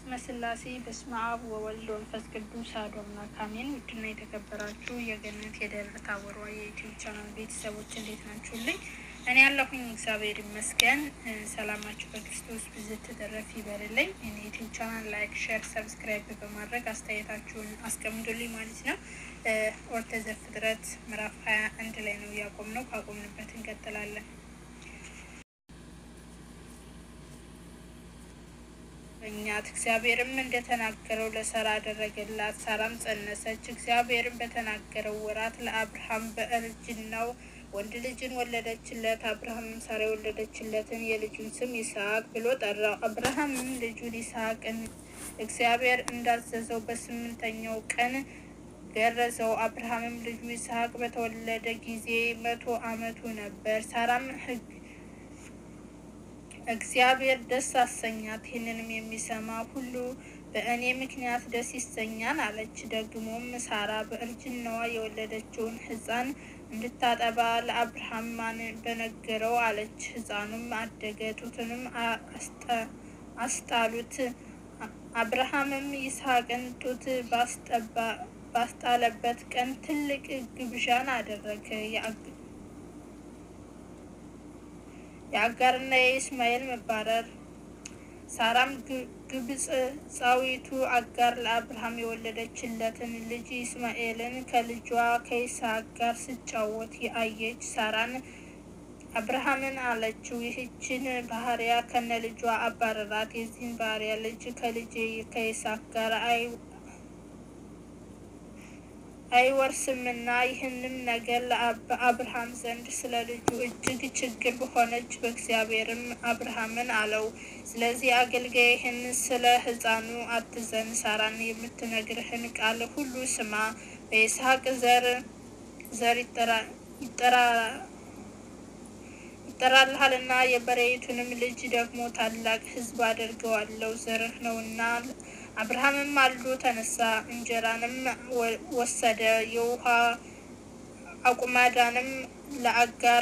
በስመ ስላሴ በስመ አብ ወወልድ ወመንፈስ ቅዱስ አሐዱ አምላክ አሜን። ውድና የተከበራችሁ የገነት የደብረ ታቦር የዩቲዩብ ቻናል ቤተሰቦች እንዴት ናችሁልኝ? እኔ ያለሁኝ እግዚአብሔር ይመስገን። ሰላማችሁ በክርስቶስ ብዝት ትረፍ ይበልልኝ። እኔ ዩቲዩብ ቻናል ላይክ፣ ሼር፣ ሰብስክራይብ በማድረግ አስተያየታችሁን አስቀምጡልኝ ማለት ነው። ኦሪት ዘፍጥረት ምዕራፍ ሀያ አንድ ላይ ነው ያቆምነው። ካቆምንበት እንቀጥላለን። እኛት እግዚአብሔርም እንደተናገረው ለሳራ አደረገላት። ሳራም ጸነሰች። እግዚአብሔርም በተናገረው ወራት ለአብርሃም በእርጅናው ወንድ ልጅን ወለደችለት። አብርሃምም ሳራ የወለደችለትን የልጁን ስም ይስሐቅ ብሎ ጠራው። አብርሃምም ልጁን ይስሐቅን እግዚአብሔር እንዳዘዘው በስምንተኛው ቀን ገረዘው። አብርሃምም ልጁ ይስሐቅ በተወለደ ጊዜ መቶ ዓመቱ ነበር። ሳራም ሕግ እግዚአብሔር ደስ አሰኛት። ይህንንም የሚሰማ ሁሉ በእኔ ምክንያት ደስ ይሰኛል አለች። ደግሞም ሳራ በእርጅናዋ የወለደችውን ሕፃን እንድታጠባ ለአብርሃም ማን በነገረው አለች። ሕፃኑም አደገ፣ ጡትንም አስጣሉት። አብርሃምም ይስሐቅን ጡት ባስጣለበት ቀን ትልቅ ግብዣን አደረገ። የአጋርና የኢስማኤል መባረር። ሳራም ግብፃዊቱ አጋር ለአብርሃም የወለደችለትን ልጅ ኢስማኤልን ከልጇ ከይስሐቅ ጋር ስጫወት አየች። ሳራን አብርሃምን አለችው፣ ይህችን ባህሪያ ከነ ልጇ አባረራት። የዚህን ባህሪያ ልጅ ከልጄ ከይስሐቅ ጋር አይወርስምና ይህንም ነገር በአብርሃም ዘንድ ስለ ልጁ እጅግ ችግር በሆነች በእግዚአብሔርም አብርሃምን አለው፣ ስለዚህ አገልጋይህን ስለ ሕፃኑ አትዘን፣ ሳራን የምትነግርህን ቃል ሁሉ ስማ። በይስሐቅ ዘር ዘር ይጠራልሃልና የበሬይቱንም ልጅ ደግሞ ታላቅ ሕዝብ አደርገዋለሁ፣ ዘርህ ነውና። አብርሃምም ማልዶ ተነሳ፣ እንጀራንም ወሰደ፣ የውሃ አቁማዳንም ለአጋር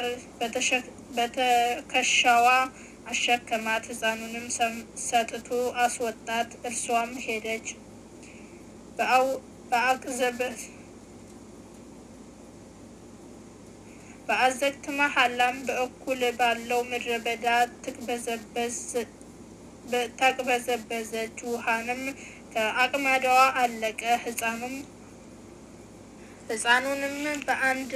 በትከሻዋ አሸከማት፣ ሕፃኑንም ሰጥቶ አስወጣት። እርሷም ሄደች። በአዘግት መሐላም በእኩል ባለው ምድረ በዳ ተቅበዘበዘች። ውሃንም ከአቅማዳዋ አለቀ። ሕፃኑንም በአንድ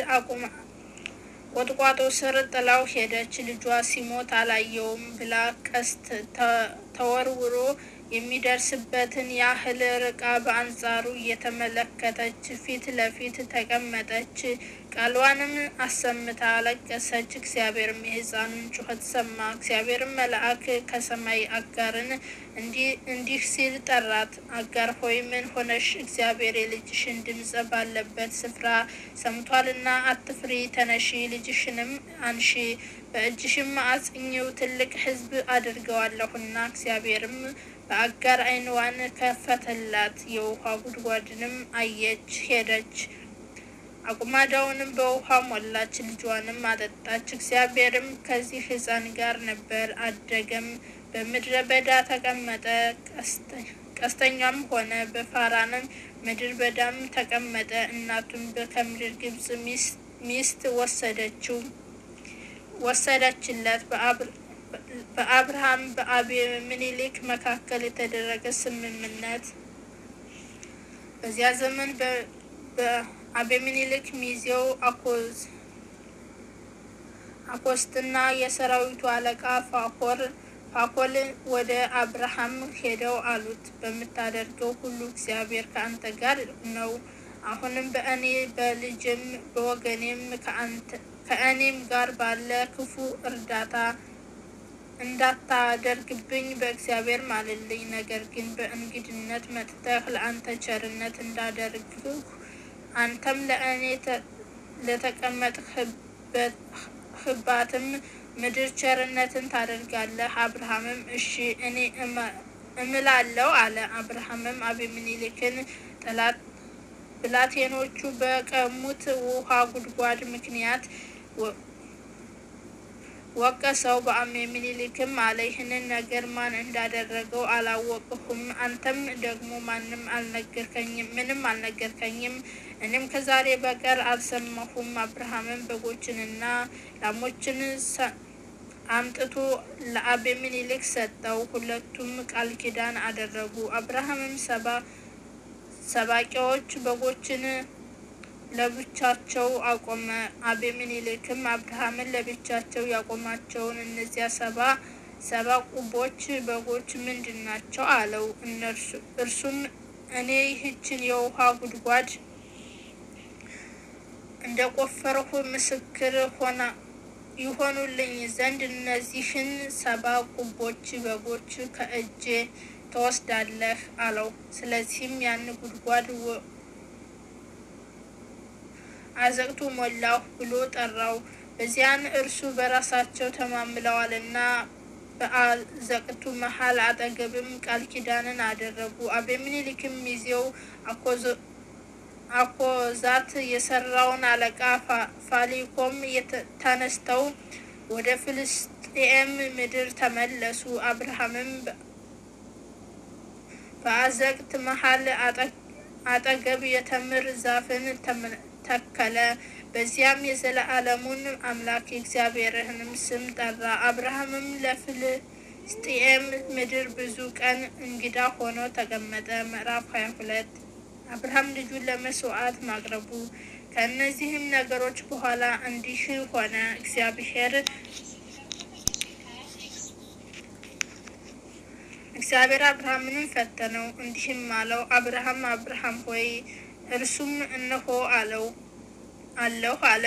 ቁጥቋጦ ስር ጥላው ሄደች። ልጇ ሲሞት አላየውም ብላ ቀስት ተወርውሮ የሚደርስበትን ያህል ርቃ በአንጻሩ እየተመለከተች ፊት ለፊት ተቀመጠች። ቃልዋንም አሰምታ አለቀሰች። እግዚአብሔርም የሕፃኑን ጩኸት ሰማ። እግዚአብሔርም መልአክ ከሰማይ አጋርን እንዲህ ሲል ጠራት። አጋር ሆይ ምን ሆነሽ? እግዚአብሔር የልጅሽን ድምፅ ባለበት ስፍራ ሰምቷልና አትፍሪ። ተነሺ፣ ልጅሽንም አንሺ፣ በእጅሽም አጽኚው፣ ትልቅ ሕዝብ አድርገዋለሁና። እግዚአብሔርም በአጋር ዓይንዋን ከፈተላት፣ የውሃ ጉድጓድንም አየች። ሄደች፣ አቁማዳውንም በውሃ ሞላች፣ ልጇንም አጠጣች። እግዚአብሔርም ከዚህ ሕፃን ጋር ነበር፣ አደገም፣ በምድረ በዳ ተቀመጠ፣ ቀስተኛም ሆነ። በፋራንም ምድር በዳም ተቀመጠ። እናቱም ከምድር ግብጽ ሚስት ወሰደችው ወሰደችለት። በአብርሃም በአቤሜሌክ መካከል የተደረገ ስምምነት። በዚያ ዘመን በአቤሜሌክ ሚዜው አኮስትና የሰራዊቱ አለቃ ፋኮር ፋኮል ወደ አብርሃም ሄደው አሉት፣ በምታደርገው ሁሉ እግዚአብሔር ከአንተ ጋር ነው። አሁንም በእኔ በልጅም በወገኔም ከእኔም ጋር ባለ ክፉ እርዳታ እንዳታደርግብኝ በእግዚአብሔር ማልልኝ። ነገር ግን በእንግድነት መጥተህ ለአንተ ቸርነት እንዳደርግህ አንተም ለእኔ ለተቀመጥህባትም ምድር ቸርነትን ታደርጋለህ። አብርሃምም እሺ እኔ እምላለሁ አለ። አብርሃምም አቤሜሌክን ጠላት ብላቴኖቹ በቀሙት ውሃ ጉድጓድ ምክንያት ወቀሰው። በአቤሜሌክም አለ ይህንን ነገር ማን እንዳደረገው አላወቅሁም፣ አንተም ደግሞ ማንም አልነገርከኝም ምንም አልነገርከኝም፣ እኔም ከዛሬ በቀር አልሰማሁም። አብርሃምም በጎችንና ላሞችን አምጥቶ ለአቤሜሌክ ሰጠው። ሁለቱም ቃል ኪዳን አደረጉ። አብርሃምም ሰባ ሰባቂዎች በጎችን ለብቻቸው አቆመ። አቤሜሌክም አብርሃምን ለብቻቸው ያቆማቸውን እነዚያ ሰባ ሰባ ቁቦች በጎች ምንድን ናቸው? አለው። እርሱም እኔ ይህችን የውሃ ጉድጓድ እንደ ቆፈርሁ ምስክር ሆና ይሆኑልኝ ዘንድ እነዚህን ሰባ ቁቦች በጎች ከእጄ ትወስዳለህ አለው። ስለዚህም ያን ጉድጓድ አዘቅቱ ሞላሁ ብሎ ጠራው። በዚያን እርሱ በራሳቸው ተማምለዋልና በአዘቅቱ መሀል አጠገብም ቃል ኪዳንን አደረጉ። አቤሜሌክም ሚዜው አኮዛት የሰራውን አለቃ ፋሊኮም ተነስተው ወደ ፍልስጤም ምድር ተመለሱ። አብርሃምም በአዘቅት መሀል አጠገብ የተምር ዛፍን ተከለ። በዚያም የዘለዓለሙን አምላክ የእግዚአብሔርንም ስም ጠራ። አብርሃምም ለፍልስጤም ምድር ብዙ ቀን እንግዳ ሆኖ ተቀመጠ። ምዕራፍ ሀያ ሁለት አብርሃም ልጁን ለመስዋዕት ማቅረቡ። ከእነዚህም ነገሮች በኋላ እንዲህ ሆነ፣ እግዚአብሔር እግዚአብሔር አብርሃምንም ፈተነው፣ እንዲህም አለው፣ አብርሃም አብርሃም ሆይ እርሱም እነሆ አለው አለሁ አለ።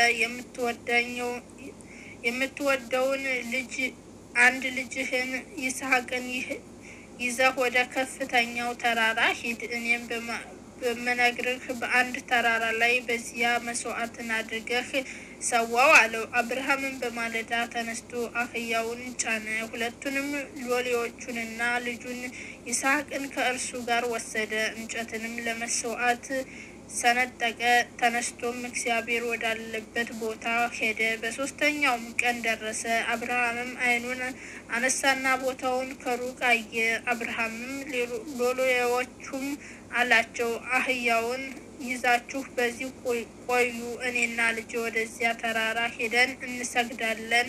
የምትወደውን ልጅ አንድ ልጅህን ይስሐቅን ይዘህ ወደ ከፍተኛው ተራራ ሂድ። እኔም በምነግርህ በአንድ ተራራ ላይ በዚያ መስዋዕትን አድርገህ ሰዋው አለው። አብርሃምን በማለዳ ተነስቶ አህያውን ጫነ፣ ሁለቱንም ሎሌዎቹንና ልጁን ይስሐቅን ከእርሱ ጋር ወሰደ። እንጨትንም ለመስዋዕት ሰነጠቀ። ተነስቶም እግዚአብሔር ወዳለበት ቦታ ሄደ። በሶስተኛውም ቀን ደረሰ። አብርሃምም ዓይኑን አነሳና ቦታውን ከሩቅ አየ። አብርሃምም ሎሌዎቹም አላቸው፣ አህያውን ይዛችሁ በዚህ ቆዩ፣ እኔና ልጅ ወደዚያ ተራራ ሄደን እንሰግዳለን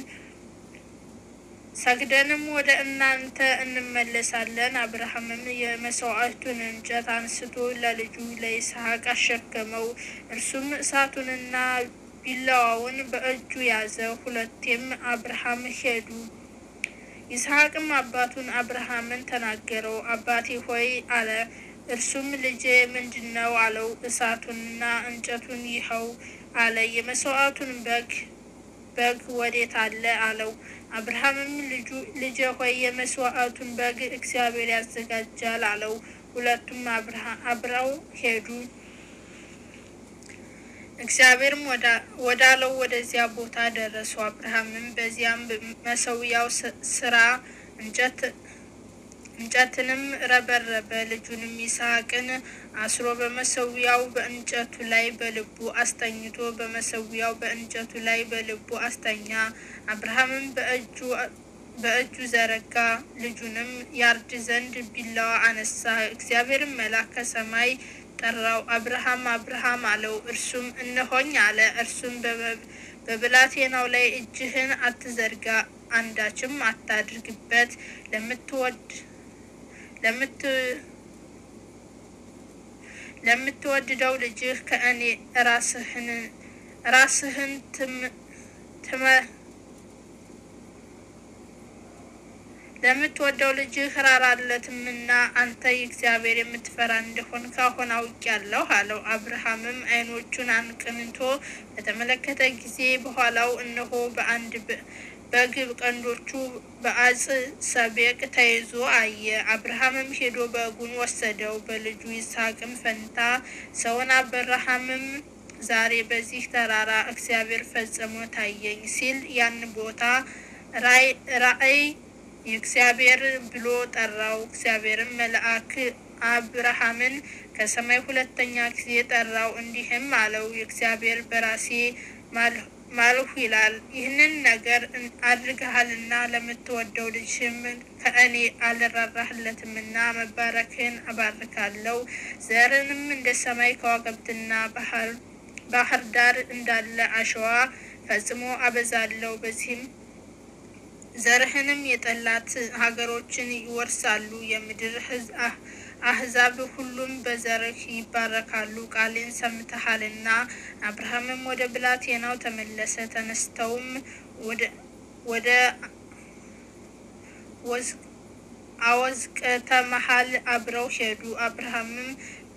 ሰግደንም ወደ እናንተ እንመለሳለን። አብርሃምም የመስዋዕቱን እንጨት አንስቶ ለልጁ ለይስሐቅ አሸከመው። እርሱም እሳቱንና ቢላዋውን በእጁ ያዘ። ሁለቴም አብርሃም ሄዱ። ይስሐቅም አባቱን አብርሃምን ተናገረው። አባቴ ሆይ አለ። እርሱም ልጄ ምንድን ነው አለው። እሳቱንና እንጨቱን ይኸው አለ። የመስዋዕቱን በግ በግ ወዴት አለ አለው። አብርሃምም ልጁ ልጄ ሆይ የመስዋዕቱን በግ እግዚአብሔር ያዘጋጃል አለው። ሁለቱም አብረው ሄዱ። እግዚአብሔርም ወዳለው ወደዚያ ቦታ ደረሱ። አብርሃምም በዚያም መሰዊያው ስራ እንጨት እንጨትንም ረበረበ። ልጁንም ይስሐቅን አስሮ በመሰዊያው በእንጨቱ ላይ በልቡ አስተኝቶ በመሰዊያው በእንጨቱ ላይ በልቡ አስተኛ። አብርሃምም በእጁ በእጁ ዘረጋ፣ ልጁንም ያርድ ዘንድ ቢላዋ አነሳ። እግዚአብሔርም መልአክ ከሰማይ ጠራው፣ አብርሃም አብርሃም አለው። እርሱም እነሆኝ አለ። እርሱም በብላቴናው ላይ እጅህን አትዘርጋ፣ አንዳችም አታድርግበት ለምትወድ ለምትወድደው ልጅህ ከእኔ ራስህን ራስህን ትመ ለምትወደው ልጅህ ራራለትምና አንተ የእግዚአብሔር የምትፈራ እንደሆን ካሁን አውቄአለሁ አለው። አብርሃምም ዓይኖቹን አንቅንቶ በተመለከተ ጊዜ በኋላው እነሆ በአንድ በግ ቀንዶቹ በአጽ ሰቤቅ ተይዞ አየ። አብርሃምም ሄዶ በጉን ወሰደው፣ በልጁ ይስሐቅም ፈንታ ሰውን። አብርሃምም ዛሬ በዚህ ተራራ እግዚአብሔር ፈጽሞ ታየኝ ሲል ያን ቦታ ራእይ የእግዚአብሔር ብሎ ጠራው። እግዚአብሔርም መልአክ አብርሃምን ከሰማይ ሁለተኛ ጊዜ ጠራው፣ እንዲህም አለው የእግዚአብሔር በራሴ ማልሁ ይላል። ይህንን ነገር አድርገሃልና ለምትወደው ልጅህም ከእኔ አልራራህለትምና መባረክህን አባርካለሁ። ዘርንም እንደ ሰማይ ከዋክብትና ባህር ዳር እንዳለ አሸዋ ፈጽሞ አበዛለሁ። በዚህም ዘርህንም የጠላት ሀገሮችን ይወርሳሉ። የምድር አሕዛብ ሁሉም በዘርህ ይባረካሉ። ቃሌን ሰምተሃልና። አብርሃምም ወደ ብላቴናው ተመለሰ። ተነስተውም ወደ አወዝቀተ መሃል አብረው ሄዱ። አብርሃምም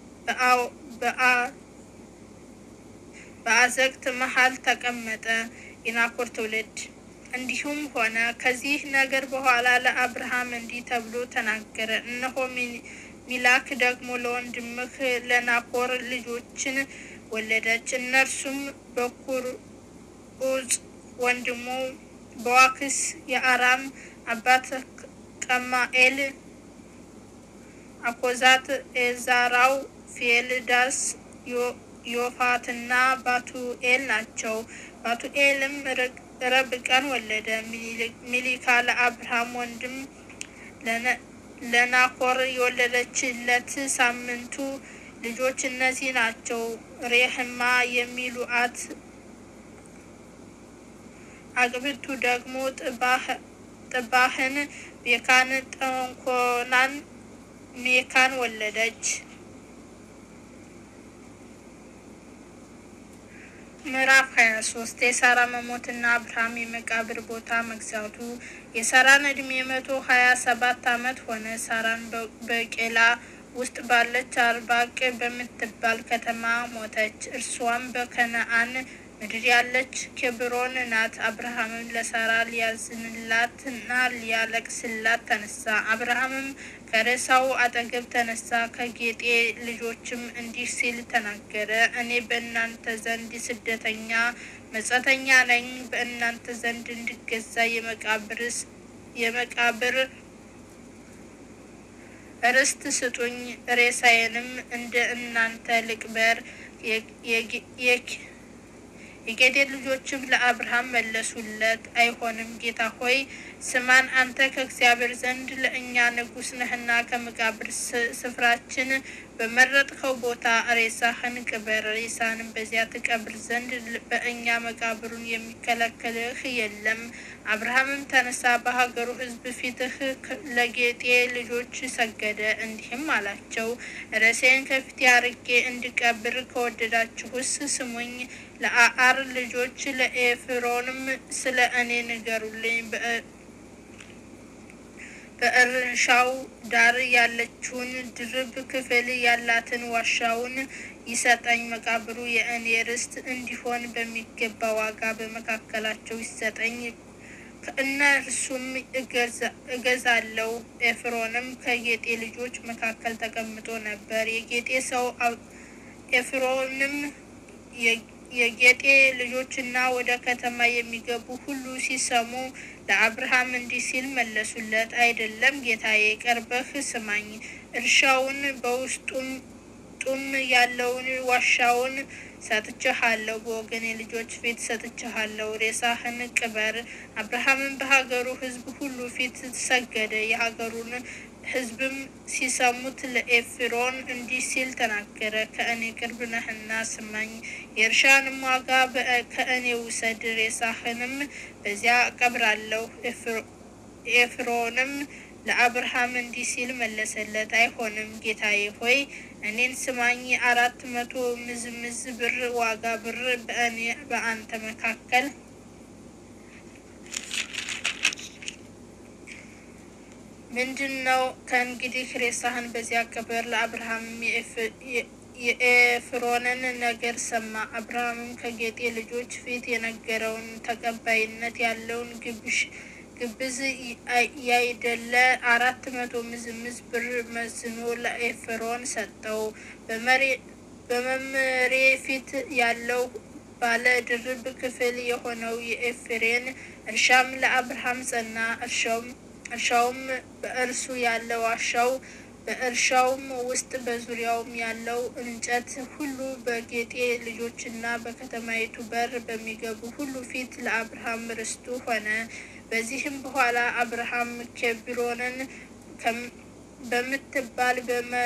በአዘቅት መሃል ተቀመጠ። የናኮር ትውልድ እንዲሁም ሆነ ከዚህ ነገር በኋላ ለአብርሃም እንዲህ ተብሎ ተናገረ። እነሆ ሚላክ ደግሞ ለወንድምህ ለናኮር ልጆችን ወለደች። እነርሱም በኩር ዑፅ፣ ወንድሙ በዋክስ፣ የአራም አባት ቀማኤል፣ አኮዛት፣ ኤዛራው፣ ፌልዳስ፣ ዮፋትና ባቱኤል ናቸው። ባቱኤልም ረብቃን ወለደ። ሚሊካ ለአብርሃም ወንድም ለናኮር የወለደችለት ሳምንቱ ልጆች እነዚህ ናቸው። ሬህማ የሚሉአት አግብቱ ደግሞ ጥባህን፣ ቤካን፣ ጠንኮናን፣ ሜካን ወለደች። ምዕራፍ ሀያ ሶስት የሳራ መሞትና አብርሃም የመቃብር ቦታ መግዛቱ። የሳራን ዕድሜ መቶ ሀያ ሰባት ዓመት ሆነ። ሳራን በቄላ ውስጥ ባለች አርባቅ በምትባል ከተማ ሞተች። እርሷም በከነአን ምድር ያለች ኬብሮን ናት። አብርሃምም ለሳራ ሊያዝንላትና ሊያለቅስላት ተነሳ። አብርሃምም ከሬሳው አጠገብ ተነሳ፣ ከጌጤ ልጆችም እንዲህ ሲል ተናገረ። እኔ በእናንተ ዘንድ ስደተኛ መጻተኛ ነኝ። በእናንተ ዘንድ እንድገዛ የመቃብር ርስት ስጡኝ። ሬሳዬንም እንደ እናንተ ልቅበር። የጌዴር ልጆችም ለአብርሃም መለሱለት፣ አይሆንም ጌታ ሆይ ስማን፣ አንተ ከእግዚአብሔር ዘንድ ለእኛ ንጉሥ ነህና ከመቃብር ስፍራችን በመረጥከው ቦታ ሬሳህን ቅበር። ሬሳንም በዚያ ትቀብር ዘንድ በእኛ መቃብሩን የሚከለክልህ የለም። አብርሃምም ተነሳ፣ በሀገሩ ሕዝብ ፊትህ ለጌጤ ልጆች ሰገደ፣ እንዲህም አላቸው፣ ሬሳዬን ከፊቴ አርቄ እንድቀብር ከወደዳችሁስ ስሙኝ። ለአአር ልጆች ለኤፍሮንም ስለ እኔ ንገሩልኝ። በእርሻው ዳር ያለችውን ድርብ ክፍል ያላትን ዋሻውን ይሰጠኝ። መቃብሩ የእኔ ርስት እንዲሆን በሚገባ ዋጋ በመካከላቸው ይሰጠኝ። ከእነርሱም እገዛለሁ። ኤፍሮንም ከጌጤ ልጆች መካከል ተቀምጦ ነበር። የጌጤ ሰው ኤፍሮንም የጌጤ ልጆችና ወደ ከተማ የሚገቡ ሁሉ ሲሰሙ ለአብርሃም እንዲህ ሲል መለሱለት፣ አይደለም ጌታዬ፣ ቀርበህ ስማኝ። እርሻውን በውስጡም ጡም ያለውን ዋሻውን ሰጥቼሃለሁ፣ በወገኔ ልጆች ፊት ሰጥቼሃለሁ። ሬሳህን ቅበር። አብርሃምን በሀገሩ ሕዝብ ሁሉ ፊት ሰገደ። የሀገሩን ሕዝብም ሲሰሙት ለኤፍሮን እንዲህ ሲል ተናገረ፣ ከእኔ ቅርብ ነህና ስማኝ። የእርሻንም ዋጋ ከእኔ ውሰድ፣ ሬሳህንም በዚያ እቀብራለሁ። ኤፍሮንም ለአብርሃም እንዲህ ሲል መለሰለት፣ አይሆንም ጌታዬ ሆይ እኔን ስማኝ። አራት መቶ ምዝምዝ ብር ዋጋ ብር በእኔ በአንተ መካከል ምንድን ነው? ከእንግዲህ ሬሳህን በዚያ ቅበር። ለአብርሃምም የኤፍሮንን ነገር ሰማ። አብርሃምም ከጌጤ ልጆች ፊት የነገረውን ተቀባይነት ያለውን ግብዝ ያይደለ አራት መቶ ምዝምዝ ብር መዝኖ ለኤፍሮን ሰጠው። በመምሬ ፊት ያለው ባለ ድርብ ክፍል የሆነው የኤፍሬን እርሻም ለአብርሃም ጸና። እርሻውም በእርሱ ያለ ዋሻው በእርሻውም ውስጥ በዙሪያውም ያለው እንጨት ሁሉ በጌጤ ልጆችና በከተማይቱ በር በሚገቡ ሁሉ ፊት ለአብርሃም ርስቱ ሆነ። በዚህም በኋላ አብርሃም ኬብሮንን በምትባል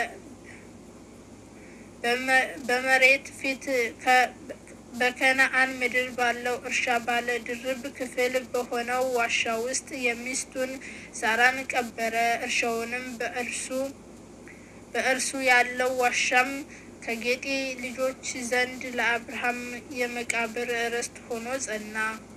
በመሬት ፊት በከነአን ምድር ባለው እርሻ ባለ ድርብ ክፍል በሆነው ዋሻ ውስጥ የሚስቱን ሳራን ቀበረ። እርሻውንም በእርሱ በእርሱ ያለው ዋሻም ከጌጤ ልጆች ዘንድ ለአብርሃም የመቃብር ርስት ሆኖ ጸና።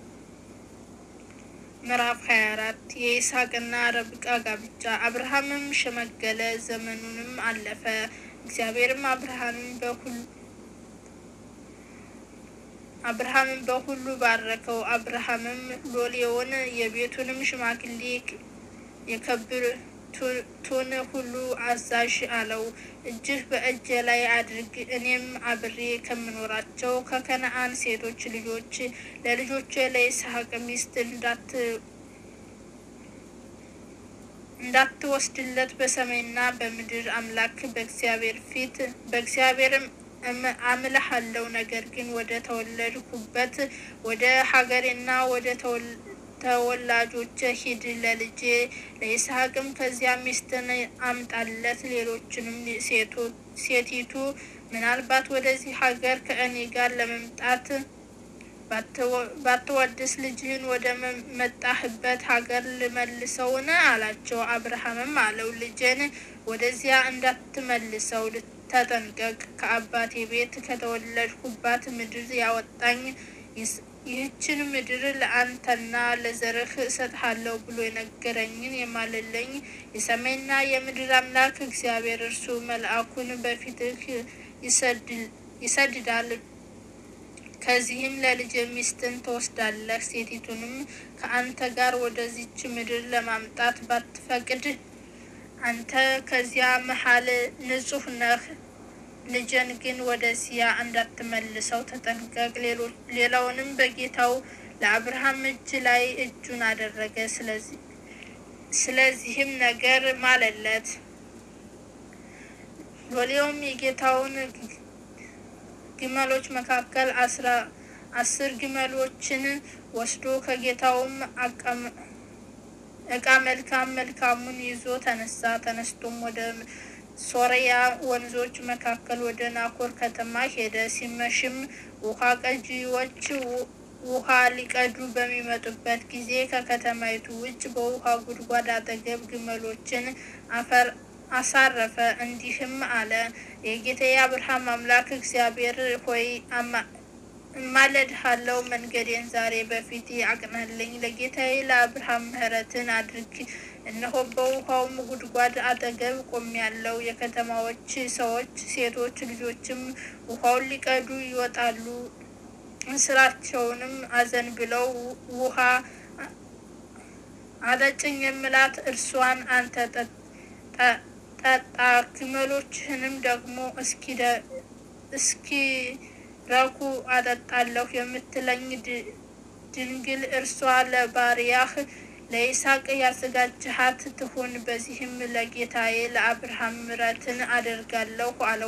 ምዕራፍ 24 የይስሐቅና ርብቃ ጋብቻ። አብርሃምም ሸመገለ፣ ዘመኑንም አለፈ። እግዚአብሔርም አብርሃምን በሁሉ አብርሃምን በሁሉ ባረከው። አብርሃምም ሎሌውን የቤቱንም ሽማግሌ የከብቱን ሁሉ አዛዥ አለው፣ እጅህ በእጄ ላይ አድርግ፣ እኔም አብሬ ከምኖራቸው ከከነአን ሴቶች ልጆች ለልጆቼ ለይስሐቅ ሚስት እንዳትወስድለት በሰማይና በምድር አምላክ በእግዚአብሔር ፊት በእግዚአብሔርም አምልሃለሁ። ነገር ግን ወደ ተወለድኩበት ወደ ሀገሬና ወደ ተወላጆች ሂድ፣ ለልጄ ለይስሐቅም ከዚያ ሚስትን አምጣለት። ሌሎችንም ሴቲቱ ምናልባት ወደዚህ ሀገር ከእኔ ጋር ለመምጣት ባትወድስ ልጅህን ወደ መጣህበት ሀገር ልመልሰውን? አላቸው። አብርሃምም አለው ልጄን ወደዚያ እንዳትመልሰው ተጠንቀቅ። ከአባቴ ቤት ከተወለድኩባት ምድር ያወጣኝ ይህችን ምድር ለአንተና ለዘርህ እሰጥሃለሁ ብሎ የነገረኝን የማልለኝ የሰማይና የምድር አምላክ እግዚአብሔር እርሱ መልአኩን በፊትህ ይሰድዳል። ከዚህም ለልጅ ሚስትን ትወስዳለህ። ሴቲቱንም ከአንተ ጋር ወደዚች ምድር ለማምጣት ባትፈቅድ አንተ ከዚያ መሀል ንጹሕ ነህ። ልጅን ግን ወደዚያ እንዳትመልሰው ተጠንቀቅ። ሌላውንም በጌታው ለአብርሃም እጅ ላይ እጁን አደረገ። ስለዚህም ነገር ማለለት። ሎሌውም የጌታውን ግመሎች መካከል አስራ አስር ግመሎችን ወስዶ ከጌታውም እቃ መልካም መልካሙን ይዞ ተነሳ። ተነስቶም ወደ ሶርያ ወንዞች መካከል ወደ ናኮር ከተማ ሄደ። ሲመሽም ውሃ ቀጂዎች ውሃ ሊቀዱ በሚመጡበት ጊዜ ከከተማይቱ ውጭ በውሃ ጉድጓድ አጠገብ ግመሎችን አፈር አሳረፈ። እንዲህም አለ፣ የጌታዬ አብርሃም አምላክ እግዚአብሔር ሆይ እማለድሃለሁ፣ መንገዴን ዛሬ በፊት አቅናልኝ። ለጌታዬ ለአብርሃም ምሕረትን አድርግ። እነሆ በውሃውም ጉድጓድ አጠገብ ቆሜያለሁ። የከተማዎች ሰዎች ሴቶች ልጆችም ውሃውን ሊቀዱ ይወጣሉ። እንስራቸውንም አዘንብለው ውሃ አጠጭኝ የምላት እርሷን አንተ ጠጣ፣ ግመሎችህንም ደግሞ እስኪረኩ አጠጣለሁ የምትለኝ ድንግል እርሷ ለባሪያህ ለይስሐቅ ያዘጋጀሃት ትሁን። በዚህም ለጌታዬ ለአብርሃም ምሕረትን አደርጋለሁ አለው።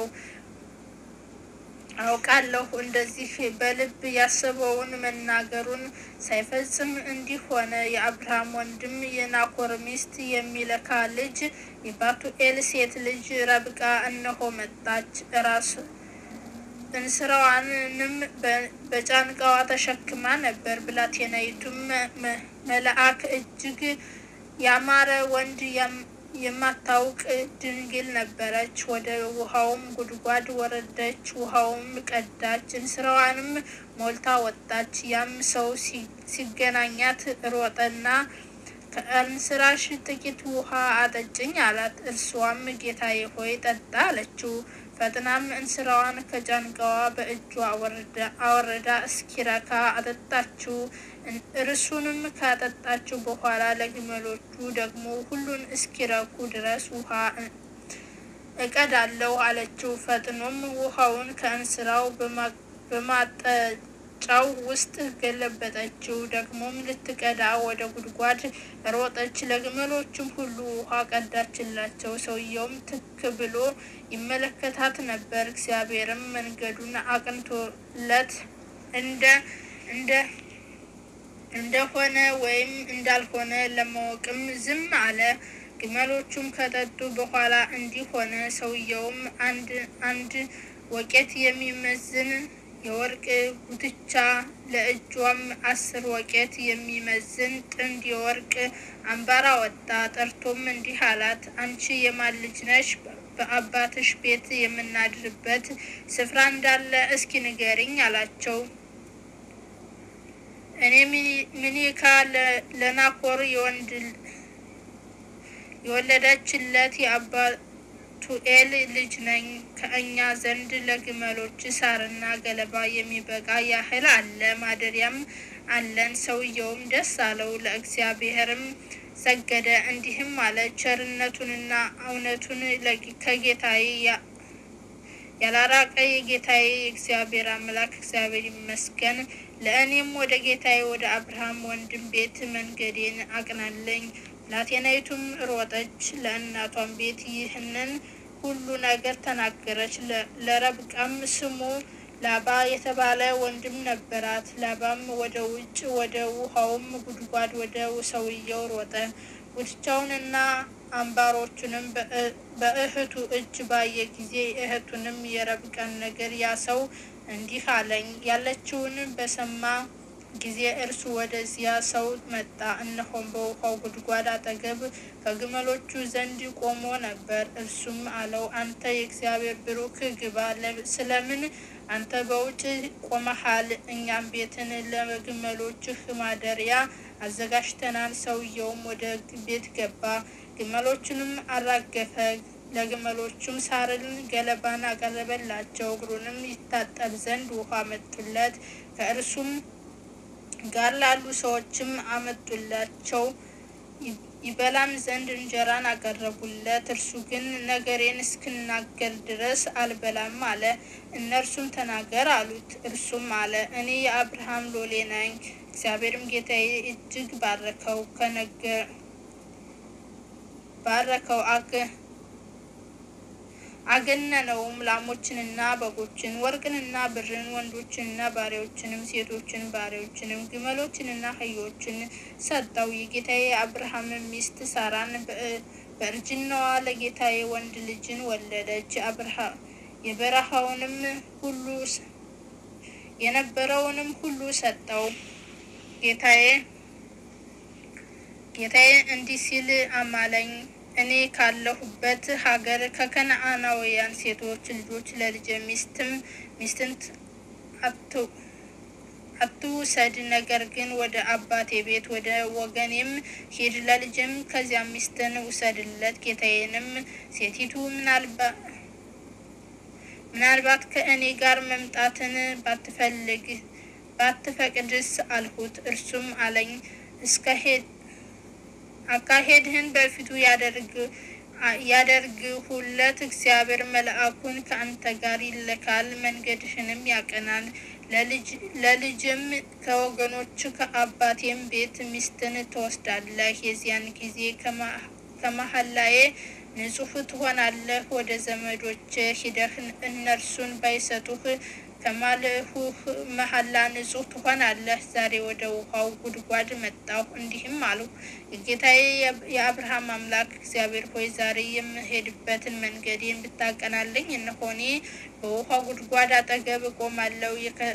አውቃለሁ እንደዚህ በልብ ያሰበውን መናገሩን ሳይፈጽም እንዲህ ሆነ። የአብርሃም ወንድም የናኮር ሚስት የሚለካ ልጅ የባቱኤል ሴት ልጅ ረብቃ እነሆ መጣች። ራስ እንስራዋንም በጫንቃዋ ተሸክማ ነበር። ብላቴናይቱም መልአክ እጅግ ያማረ ወንድ የማታውቅ ድንግል ነበረች። ወደ ውሃውም ጉድጓድ ወረደች፣ ውሃውም ቀዳች፣ እንስራዋንም ሞልታ ወጣች። ያም ሰው ሲገናኛት ሮጠና ከእንስራሽ ጥቂት ውሃ አጠጭኝ አላት። እርሷም ጌታዬ ሆይ ጠጣ አለችው። ፈጥናም እንስራዋን ከጫንቃዋ በእጇ አወረዳ እስኪረካ አጠጣችው። እርሱንም ካጠጣችው በኋላ ለግመሎቹ ደግሞ ሁሉን እስኪረኩ ድረስ ውሃ እቀዳለሁ አለችው። ፈጥኖም ውሃውን ከእንስራው ጫው ውስጥ ገለበጠችው። ደግሞም ልትቀዳ ወደ ጉድጓድ ሮጠች። ለግመሎቹም ሁሉ ውሃ ቀዳችላቸው። ሰውየውም ትክ ብሎ ይመለከታት ነበር። እግዚአብሔርም መንገዱን አቅንቶለት እንደ እንደ እንደሆነ ወይም እንዳልሆነ ለማወቅም ዝም አለ። ግመሎቹም ከጠጡ በኋላ እንዲህ ሆነ። ሰውየውም አንድ አንድ ወቄት የሚመዝን የወርቅ ጉትቻ ለእጇም አስር ወቄት የሚመዝን ጥንድ የወርቅ አምባር አወጣ። ጠርቶም እንዲህ አላት፣ አንቺ የማን ልጅ ነሽ? በአባትሽ ቤት የምናድርበት ስፍራ እንዳለ እስኪ ንገሪኝ አላቸው። እኔ ሚኒካ ለናኮር የወንድ የወለደችለት የአባቱኤል ልጅ ነኝ። ከእኛ ዘንድ ለግመሎች ሳርና ገለባ የሚበቃ ያህል አለ፣ ማደሪያም አለን። ሰውየውም ደስ አለው፣ ለእግዚአብሔርም ሰገደ፣ እንዲህም አለ፣ ቸርነቱንና እውነቱን ከጌታዬ ያላራቀ የጌታዬ የእግዚአብሔር አምላክ እግዚአብሔር ይመስገን። ለእኔም ወደ ጌታዬ ወደ አብርሃም ወንድም ቤት መንገዴን አቅናለኝ። ብላቴናይቱም ሮጠች፣ ለእናቷም ቤት ይህንን ሁሉ ነገር ተናገረች። ለረብቃም ስሙ ላባ የተባለ ወንድም ነበራት። ላባም ወደ ውጭ ወደ ውሃውም ጉድጓድ ወደ ሰውየው ሮጠ። ጉትቻውንና አምባሮቹንም በእህቱ እጅ ባየ ጊዜ እህቱንም የረብቃን ነገር ያ ሰው እንዲህ አለኝ ያለችውን በሰማ ጊዜ እርሱ ወደዚያ ሰው መጣ። እነሆም በውሃው ጉድጓድ አጠገብ ከግመሎቹ ዘንድ ቆሞ ነበር። እርሱም አለው፣ አንተ የእግዚአብሔር ብሩክ ግባ፣ ስለምን አንተ በውጭ ቆመሃል? እኛም ቤትን ለግመሎችህ ማደሪያ አዘጋጅተናል። ሰውየውም ወደ ቤት ገባ፣ ግመሎቹንም አራገፈ። ለግመሎቹም ሳርን ገለባን አቀረበላቸው። እግሩንም ይታጠብ ዘንድ ውሃ አመጡለት። ከእርሱም ጋር ላሉ ሰዎችም አመጡላቸው። ይበላም ዘንድ እንጀራን አቀረቡለት። እርሱ ግን ነገሬን እስክናገር ድረስ አልበላም አለ። እነርሱም ተናገር አሉት። እርሱም አለ እኔ የአብርሃም ሎሌ ነኝ። እግዚአብሔርም ጌታዬ እጅግ ባረከው ከነገር ባረከው አገ አገነነውም ላሞችንና በጎችን፣ ወርቅንና ብርን፣ ወንዶችንና ባሪያዎችንም፣ ሴቶችን ባሪያዎችንም፣ ግመሎችንና አህዮችን ሰጠው። የጌታዬ የአብርሃም ሚስት ሳራን በእርጅናዋ ለጌታዬ ወንድ ልጅን ወለደች። የበረሃውንም ሁሉ የነበረውንም ሁሉ ሰጠው። ጌታዬ ጌታዬ እንዲህ ሲል አማለኝ እኔ ካለሁበት ሀገር ከከነአናውያን ሴቶች ልጆች ለልጄ ሚስትም ሚስትን አትውሰድ፣ ነገር ግን ወደ አባቴ ቤት ወደ ወገኔም ሂድ፣ ለልጅም ከዚያ ሚስትን ውሰድለት። ጌታዬንም ሴቲቱ ምናልባት ከእኔ ጋር መምጣትን ባትፈልግ ባትፈቅድስ አልሁት። እርሱም አለኝ እስከ ሄድ አካሄድህን በፊቱ ያደርግሁለት እግዚአብሔር መልአኩን ከአንተ ጋር ይልካል፣ መንገድህንም ያቀናል። ለልጅም ከወገኖች ከአባቴም ቤት ሚስትን ትወስዳለህ። የዚያን ጊዜ ከመሐላዬ ንጹሕ ትሆናለህ። ወደ ዘመዶች ሂደህ እነርሱን ባይሰጡህ ከማልሁህ መሐላ ንጹሕ ትሆናለህ። ዛሬ ወደ ውሃው ጉድጓድ መጣሁ፣ እንዲህም አልሁ፣ ጌታዬ የአብርሃም አምላክ እግዚአብሔር ሆይ ዛሬ የምሄድበትን መንገዴን ብታቀናለኝ፣ እነሆ እኔ በውሃው ጉድጓድ አጠገብ እቆማለሁ።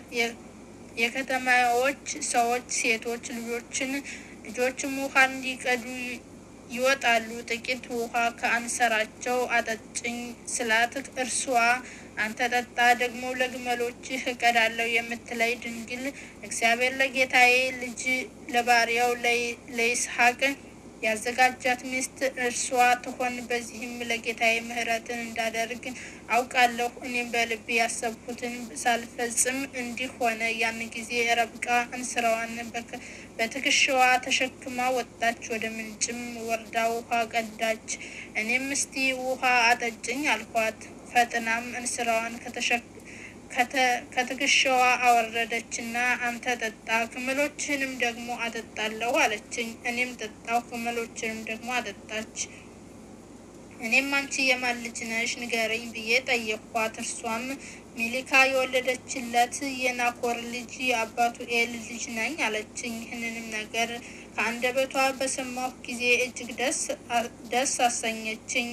የከተማዎች ሰዎች ሴቶች ልጆችን ልጆችም ውሃ እንዲቀዱ ይወጣሉ። ጥቂት ውሃ ከአንሰራቸው አጠጭኝ ስላት እርሷ አንተ ጠጣ፣ ደግሞ ለግመሎችህ እቀዳለሁ የምትለይ ድንግል እግዚአብሔር ለጌታዬ ልጅ ለባሪያው ለይስሐቅ ያዘጋጃት ሚስት እርሷ ትሆን። በዚህም ለጌታዬ ምሕረትን እንዳደርግ አውቃለሁ። እኔም በልቤ ያሰብኩትን ሳልፈጽም እንዲህ ሆነ። ያን ጊዜ ረብቃ እንስራዋን በትከሻዋ ተሸክማ ወጣች፣ ወደ ምንጭም ወርዳ ውሃ ቀዳች። እኔም እስቲ ውሃ አጠጭኝ አልኳት። ፈጥናም እንስራዋን ከትከሻዋ አወረደችና አንተ ጠጣ፣ ግመሎችህንም ደግሞ አጠጣለሁ አለችኝ። እኔም ጠጣሁ፣ ግመሎችንም ደግሞ አጠጣች። እኔም አንቺ የማን ልጅ ነሽ ንገረኝ ብዬ ጠየቅኳት። እርሷም ሚሊካ የወለደችለት የናኮር ልጅ የአባቱ ኤል ልጅ ነኝ አለችኝ። ይህንንም ነገር ከአንደበቷ በሰማሁ ጊዜ እጅግ ደስ አሰኘችኝ።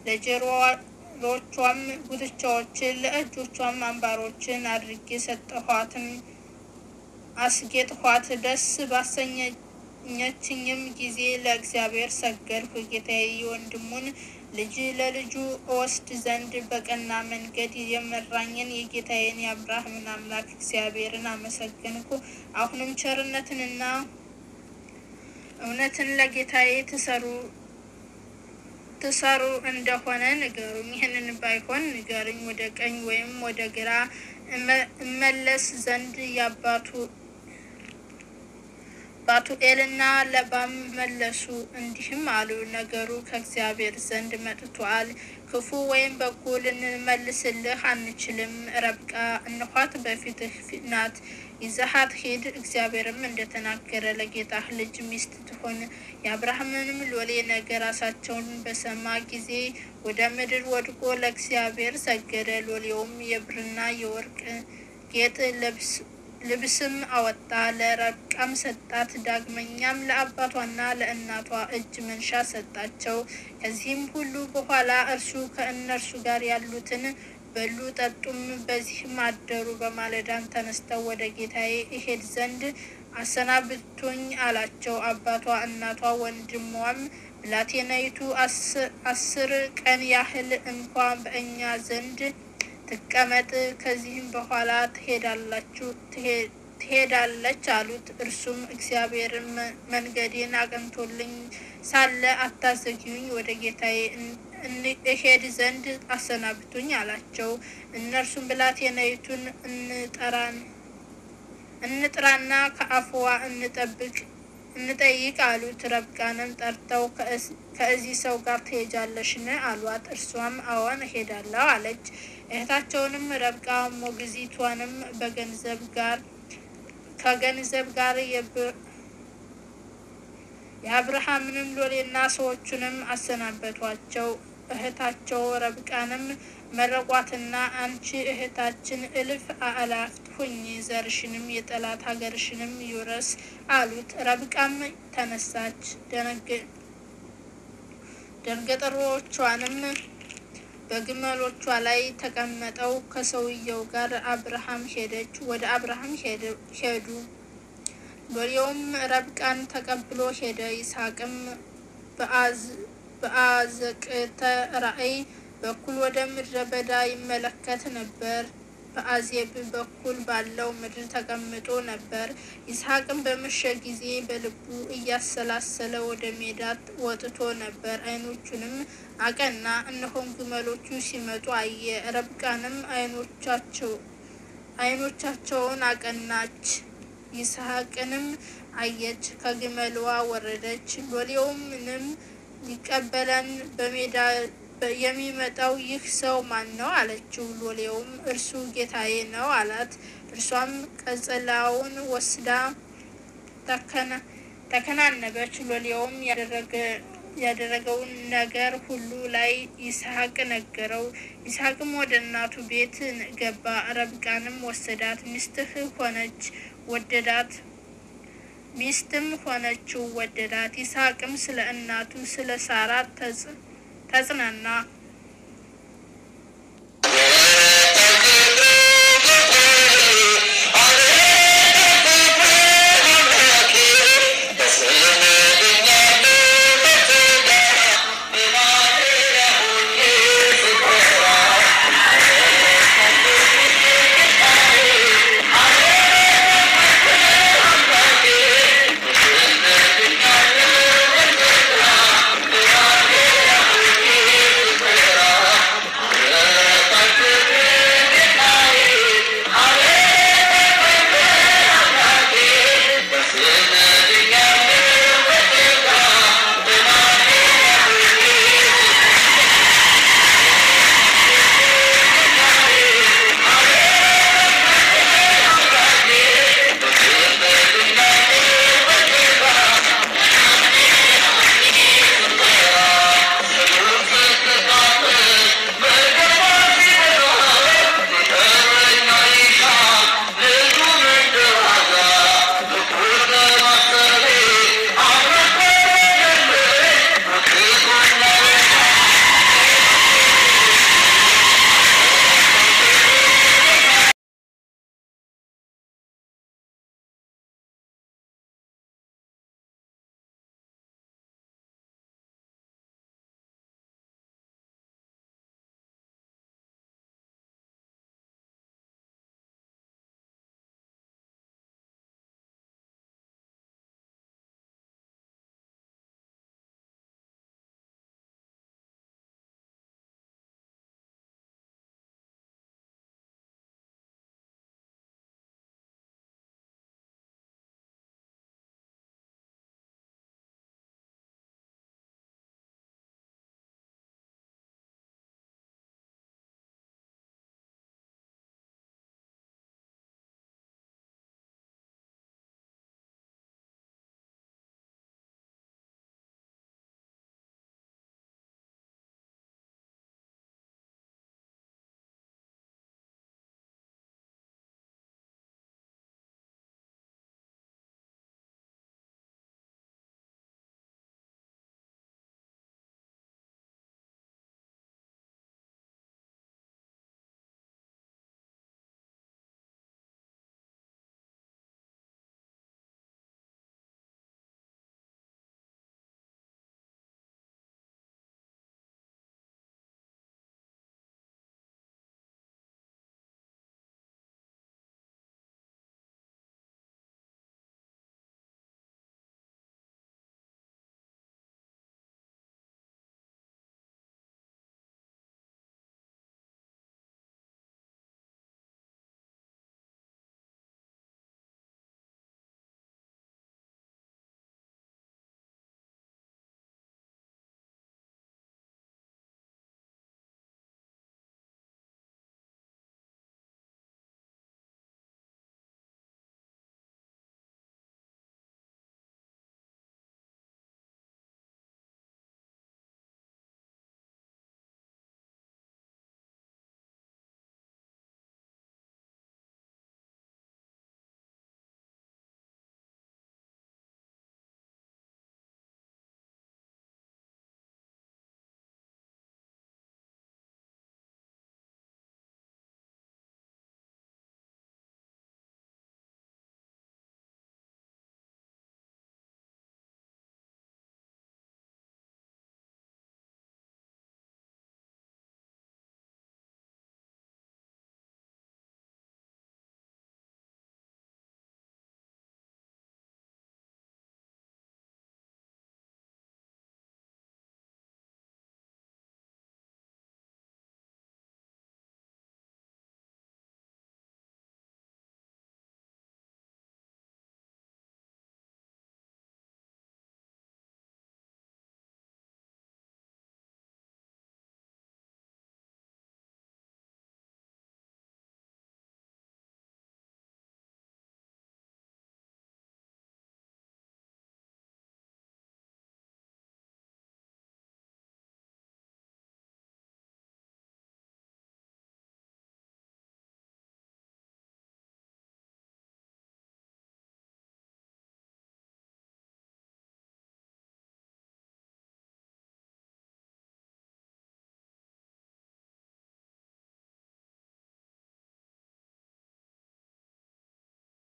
ለጆሮቿም ጉትቻዎችን ለእጆቿም አምባሮችን አድርጌ ሰጠኋትም አስጌጥኋት። ደስ ባሰኘችኝም ጊዜ ለእግዚአብሔር ሰገድኩ። ጌታዬ የወንድሙን ልጅ ለልጁ እወስድ ዘንድ በቀና መንገድ የመራኝን የጌታዬን የአብርሃምን አምላክ እግዚአብሔርን አመሰገንኩ። አሁንም ቸርነትንና እውነትን ለጌታዬ ትሰሩ ትሰሩ እንደሆነ ንገሩኝ። ይህንን ባይሆን ንገሩኝ፣ ወደ ቀኝ ወይም ወደ ግራ እመለስ ዘንድ የአባቱ ባቱኤልና ለባም መለሱ፣ እንዲህም አሉ፣ ነገሩ ከእግዚአብሔር ዘንድ መጥቷል። ክፉ ወይም በጎ ልንመልስልህ አንችልም። ረብቃ እነኋት በፊትህ ናት፣ ይዘሃት ሂድ። እግዚአብሔርም እንደተናገረ ለጌታህ ልጅ ሚስት ትሆን። የአብርሃምንም ሎሌ ነገር ራሳቸውን በሰማ ጊዜ ወደ ምድር ወድቆ ለእግዚአብሔር ሰገደ። ሎሌውም የብርና የወርቅ ጌጥ ልብስ ልብስም አወጣ፣ ለረብቃም ሰጣት። ዳግመኛም ለአባቷና ለእናቷ እጅ መንሻ ሰጣቸው። ከዚህም ሁሉ በኋላ እርሱ ከእነርሱ ጋር ያሉትን በሉ ጠጡም፣ በዚህም አደሩ። በማለዳም ተነስተው ወደ ጌታዬ እሄድ ዘንድ አሰናብቱኝ አላቸው። አባቷ፣ እናቷ፣ ወንድሟም ብላቴናይቱ አስር ቀን ያህል እንኳ በእኛ ዘንድ ትቀመጥ ከዚህም በኋላ ትሄዳላችሁ ትሄዳለች አሉት። እርሱም እግዚአብሔር መንገዴን አቅንቶልኝ ሳለ አታዘግዩኝ፣ ወደ ጌታዬ እሄድ ዘንድ አሰናብቱኝ አላቸው። እነርሱም ብላቴናይቱን እንጠራን እንጥራና ከአፍዋ እንጠብቅ እንጠይቅ አሉት። ረብቃንም ጠርተው ከዚህ ሰው ጋር ትሄጃለሽን? አሏት። እርሷም አዎን እሄዳለሁ አለች። እህታቸውንም ረብቃ ሞግዚቷንም በገንዘብ ጋር ከገንዘብ ጋር የአብርሃምንም ሎሌና ሰዎቹንም አሰናበቷቸው። እህታቸው ረብቃንም መረቋትና አንቺ እህታችን እልፍ አእላፍት ሁኚ፣ ዘርሽንም የጠላት ሀገርሽንም ይውረስ አሉት። ረብቃም ተነሳች፣ ደንገጥሮቿንም በግመሎቿ ላይ ተቀመጠው ከሰውየው ጋር አብርሃም ሄደች። ወደ አብርሃም ሄዱ። ሎሌውም ረብቃን ተቀብሎ ሄደ። ይስሐቅም በአዘቅተ ራእይ በኩል ወደ ምድረ በዳ ይመለከት ነበር። በአዜብ በኩል ባለው ምድር ተቀምጦ ነበር። ይስሐቅም በመሸ ጊዜ በልቡ እያሰላሰለ ወደ ሜዳ ወጥቶ ነበር። ዓይኖቹንም አቀና፣ እነሆም ግመሎቹ ሲመጡ አየ። ረብቃንም ዓይኖቻቸው ዓይኖቻቸውን አቀናች፣ ይስሐቅንም አየች፣ ከግመልዋ ወረደች። ሎሌውምንም ሊቀበለን በሜዳ የሚመጣው ይህ ሰው ማን ነው? አለችው። ሎሌውም እርሱ ጌታዬ ነው አላት። እርሷም ቀጸላውን ወስዳ ተከናነበች። ሎሌውም ያደረገውን ነገር ሁሉ ላይ ይስሐቅ ነገረው። ይስሐቅም ወደ እናቱ ቤት ገባ። ረብቃንም ወሰዳት፣ ሚስትህ ሆነች ወደዳት ሚስትም ሆነችው ወደዳት። ይስሐቅም ስለ እናቱ ስለ ሳራ ተጽናና።